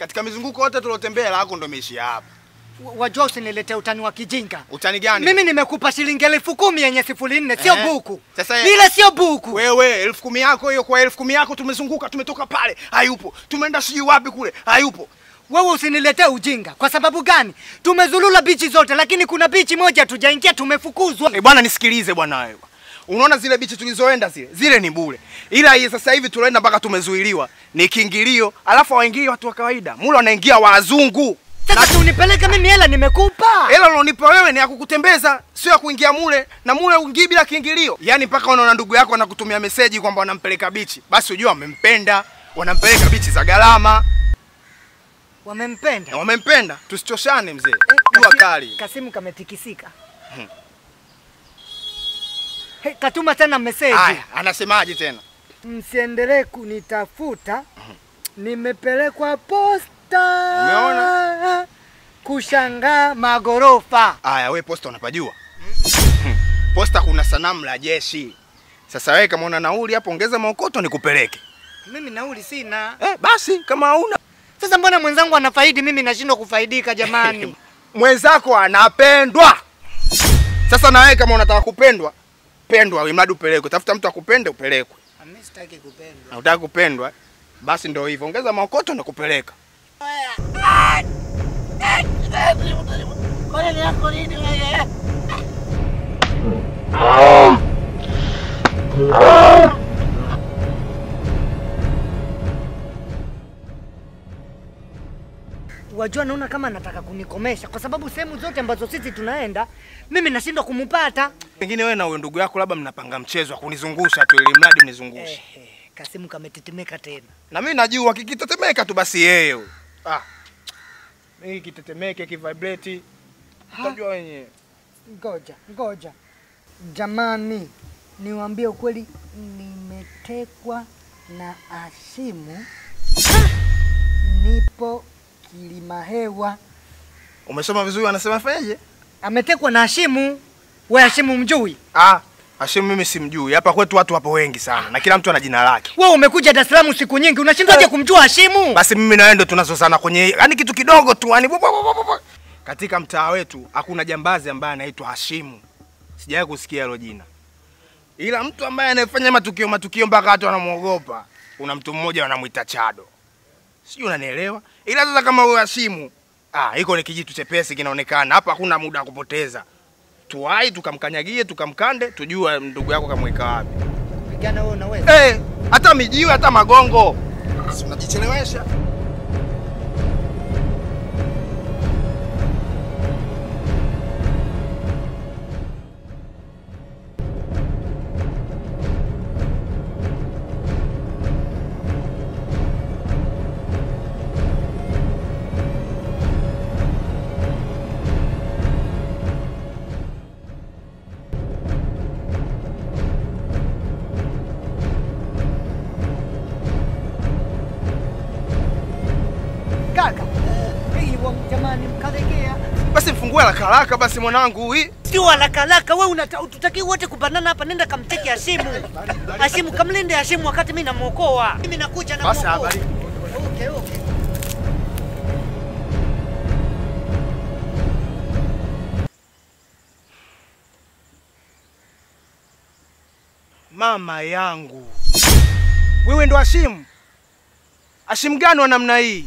Katika mizunguko yote tuliotembea lako ndo imeishia hapa. Wa- Wajua usiniletee utani wa kijinga. Utani gani? Mimi nimekupa shilingi elfu kumi yenye sifuri nne, sio Eh, buku. sasa- Ile sio buku. Wewe elfu kumi yako hiyo, kwa elfu kumi yako tumezunguka, tumetoka pale, hayupo. Tumeenda sijui wapi kule, hayupo. Wewe usiniletee ujinga. Kwa sababu gani? Tumezulula bichi zote, lakini kuna bichi moja tujaingia, tumefukuzwa. Eh, bwana nisikilize bwana wewe. Unaona zile bichi tulizoenda zile, zile ni bure. Ila hii sasa hivi tunaenda mpaka tumezuiliwa. Ni kiingilio, alafu hawaingii watu wa kawaida. Mule wanaingia wazungu. Sasa si unipeleke mimi hela nimekupa. Hela unaonipa wewe ni ya kukutembeza, sio ya kuingia mule, na mule uingii bila kiingilio. Yaani mpaka unaona ndugu yako anakutumia meseji kwamba wanampeleka bichi, basi ujua wamempenda, wanampeleka bichi za gharama, Wamempenda. na wamempenda. Tusichoshane mzee, Eh, jua Kasi- kali. Kasimu kametikisika. Hey, katuma tena meseji. Haya, anasemaje tena? Msiendelee kunitafuta, nimepelekwa posta. Umeona? Kushangaa magorofa. Haya, we posta unapajua? Hmm. Posta kuna sanamu la jeshi. Sasa wewe kama una nauli hapo, ongeza maokoto nikupeleke. Mimi nauli sina. Eh, basi kama hauna Sasa mbona mwenzangu anafaidi, mimi nashindwa kufaidika jamani? mwenzako anapendwa. Sasa na wewe kama unataka kupendwa, pendwa, imradi upelekwe. Tafuta mtu akupende, upelekwe. Mimi sitaki kupendwa. Na utaka kupendwa, basi ndio hivyo, ongeza maokoto na kupeleka. Wajua, naona kama anataka kunikomesha kwa sababu sehemu zote ambazo sisi tunaenda mimi nashindwa kumupata. Pengine wewe na huyo ndugu yako labda mnapanga mchezo wa kunizungusha tu, ili mradi mnizungushe. Eh, Kasimu kametetemeka tena. Na mimi najua kikitetemeka tu basi yeye huyo. Ah. Mimi kitetemeke kivibrate. Utajua wenyewe. Ngoja, ngoja. Jamani, niwaambie ukweli, nimetekwa na Ashimu. Nipo Kilimahewa. Umesoma vizuri anasema fanyaje? Ametekwa na Ashimu. We Ashimu mjui? Ah, Hashim mimi simjui. Hapa kwetu watu wapo wengi sana na kila mtu ana jina lake. We umekuja Dar es Salaam siku nyingi, unashindwaje kumjua Hashimu? Basi mimi na wewe ndo tunazozana kwenye yani kitu kidogo tu yani. bu- bu- bu- bu- bu- Katika mtaa wetu hakuna jambazi ambaye anaitwa Hashimu. Sijawahi kusikia hilo jina. Ila mtu ambaye anayefanya matukio matukio mpaka watu wanamuogopa, kuna mtu mmoja wanamuita Chado. Sijui unanielewa? Ila sasa kama huyo Hashimu, ah, iko ni kijitu chepesi kinaonekana. Hapa hakuna muda wa kupoteza. Tuwai tukamkanyagie, tukamkande, tujue ndugu yako kamweka wapi. Kupigana wewe unaweza. Eh, hata mijiwe hata magongo. Si unajichelewesha. Kaka. Hivyo jamani mkalegea. Basi mfungue haraka haraka basi mwanangu hii. Sio haraka haraka, wewe unata tutaki wote kubanana hapa, nenda kamteke Hashimu. Hashimu kamlinde Hashimu wakati mimi namuokoa. Mimi nakuja na Basi muokoa. habari. Okay, okay. Mama yangu. Wewe ndo Hashim? Hashim gani wa namna hii?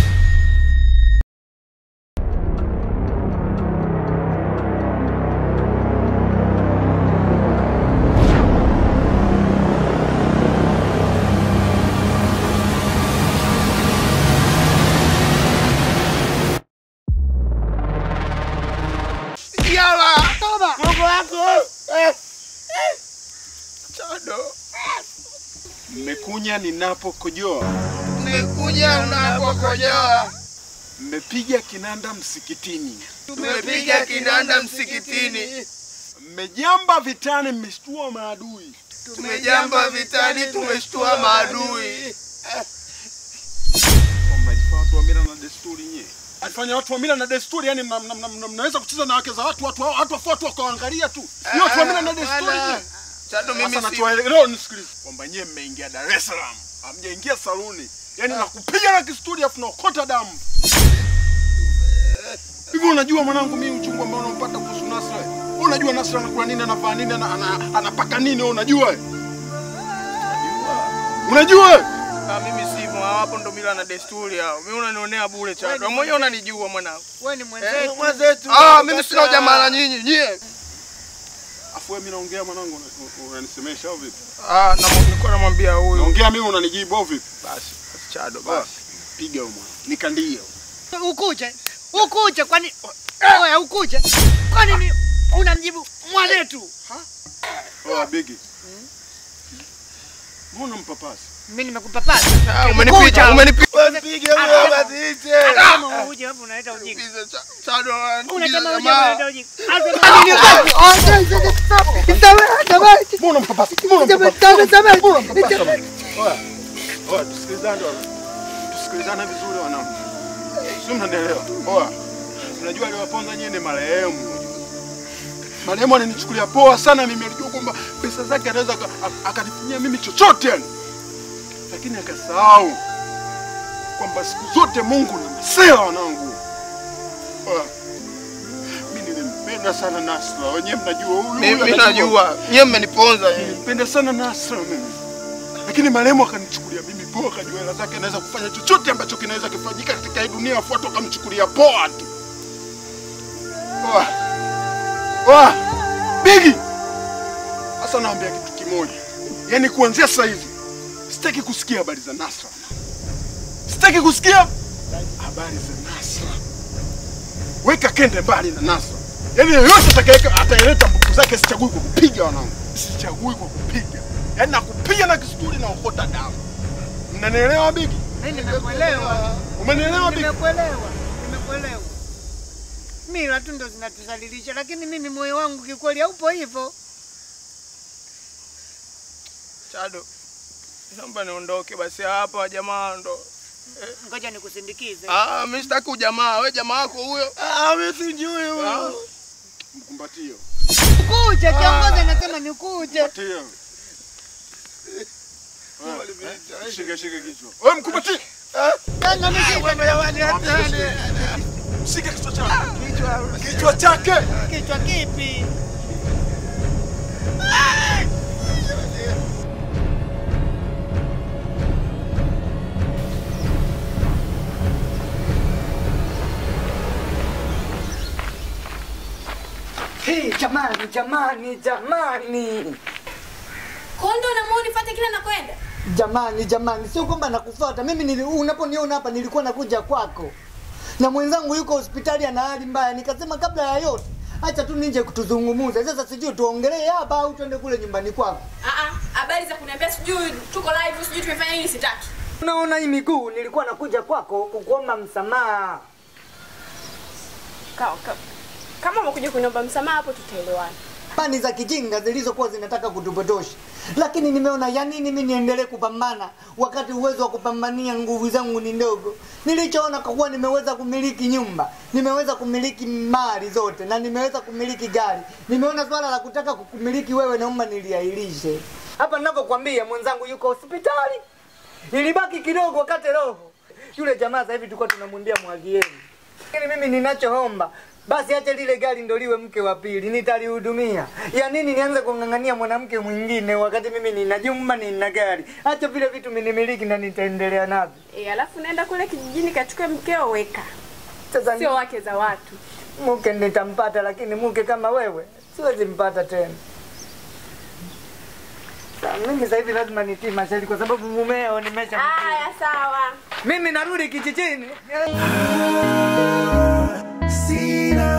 Yala! Toba! Mungu wako! Eh. Chado. Mmekunya ninapokojoa, Nimekuja unapokojoa. mmepiga kinanda msikitini, Tumepiga kinanda msikitini. mmejamba vitani, mmeshtua maadui. Tumejamba vitani, tumeshtua maadui. Mnajifanya watu wa mila na desturi nye Alifanya watu wa mila na desturi, yani mna- mna- mna- mna- mnaweza kucheza na wake za watu, watu hao- watu wafu watu wakaangalia tu. Ni watu wa mila na desturi nye. Chado mimi Sasa si... natuwaelewa, nisikilize kwamba nyie mmeingia Dar es Salaam, hamjaingia saluni. Yaani nakupiga na kisturi afu naokota damu. Hivi unajua mwanangu mimi uchungu ambao unampata kuhusu Nasra? Wewe unajua Nasra anakula nini, anavaa nini, ana- ana- anapaka nini, wewe unajua? Unajua? Ah, mimi simo hapo, ndo mila na desturi hao. Mimi unanionea bure Chado. Wewe mwenyewe unanijua mwanangu. Wewe ni mwenzetu. Ah, mimi sina ujamaa na nyinyi. Nyie. Afu wewe mimi naongea mwanangu una- unanisemesha au vipi? Ah, na nilikuwa namwambia huyu. Naongea mimi unanijibu au vipi? Basi, basi Chado Basi basi. piga huyo mwana. Nikandie. Ukuje. Ukuje kwani Oya ukuje. Kwani ni unamjibu mwanetu? Oh, bigi. Mbona mpapasi? Mimi nimekupapasa. Ah, umenipiga, umenipiga. Mpige huyo basi ite. Kama uje hapo unaleta ujinga. Chado, Unasema uje jamaa. unaleta ujinga. Mbona mpapasi? Mbona mpapasi? Mbona mpapasi? Oya. Oya, tusikilizane bwana. Tusikilizane vizuri wanangu. Sio mnanielewa. Oya. Unajua aliwaponza nyie ni marehemu. Marehemu alinichukulia poa sana mimi alijua kwamba pesa zake anaweza aka- aka- akanifanyia mimi chochote yani. Lakini akasahau kwamba siku zote Mungu ni msela wanangu. Oya. Mimi nilimpenda sana Nasra. Wenyewe mnajua huyu. huyu Mimi anajua. najua. Nyie mmeniponza nyinyi. Nilimpenda sana Nasra mimi. Lakini marehemu akanichukulia mimi poa, akajua hela zake anaweza kufanya chochote ambacho kinaweza kufanyika katika hii dunia, afu watu wakamchukulia poa tu. Poa. Poa. Bigi. Sasa naambia kitu kimoja. Yaani kuanzia sasa hivi sitaki kusikia habari za Nasra. Sitaki kusikia habari za Nasra. Weka kende mbali na Nasra. Yaani yoyote atakayeka ataeleta mbuku zake sichagui kwa kupiga wanangu. Sichagui kwa kupiga. Yaani nakupiga na kisturi na ukota damu. Mnanielewa Bigi? Mimi nimekuelewa. Umenielewa Bigi? Nimekuelewa. Nimekuelewa. Mila tu ndo zinatuzalilisha, lakini mimi moyo wangu kikweli haupo hivyo. Chado. Naomba niondoke basi hapa jamaa ndo. Ngoja nikusindikize. Ah, mimi sitaki ujamaa. Wewe jamaa wako huyo. Ah, mimi sijui Ah. huyo. Mkumbatio. Ukuje, kiongozi anasema ni ukuje. Mkumbatio. Shika shika kichwa. Wewe mkumbatio. Tena mimi Shika kichwa chake. Kichwa kichwa chake. kichwa kipi? Hey, jamani jamani jamani Kondo na muone nifuate kila nakwenda. jamani jamani, sio kwamba nakufuata mimi. Nili, unaponiona hapa nilikuwa nakuja kwako na mwenzangu yuko hospitali ana hali mbaya, nikasema kabla ya yote acha tu ninje kutuzungumuza. Sasa sijui tuongelee hapa au tuende kule nyumbani kwako. Ah ah, habari za kuniambia sijui tuko live, sijui tumefanya nini sitaki. Unaona hii miguu, nilikuwa nakuja kwako kukuomba msamaha. Ka, ka, kama umekuja kuniomba msamaha hapo tutaelewana. Pani za kijinga zilizokuwa zinataka kutupotosha, lakini nimeona ya nini mimi niendelee kupambana wakati uwezo wa kupambania nguvu zangu ni ndogo. Nilichoona kwa kuwa nimeweza kumiliki nyumba, nimeweza kumiliki mali zote na nimeweza kumiliki gari, nimeona swala la kutaka kukumiliki wewe, naomba niliahirishe. Hapa ninavyokuambia, mwenzangu yuko hospitali, ilibaki kidogo wakati roho yule jamaa. Sasa hivi tulikuwa tunamwambia mwagieni lakini mimi ninachoomba basi acha lile gari ndo liwe mke wa pili, nitalihudumia. Ya nini nianze kung'ang'ania mwanamke mwingine wakati mimi nina jumba, nina gari? Acha vile vitu minimiliki na nitaendelea navyo. Eh, alafu naenda kule kijijini kachukue mkeo weka. Sasa Sio wake za watu. mke nitampata, lakini mke kama wewe siwezi mpata tena. Sa, mimi sasa hivi lazima nitii masharti kwa sababu mumeo nimesha Haya sawa. mimi narudi kijijini. Sina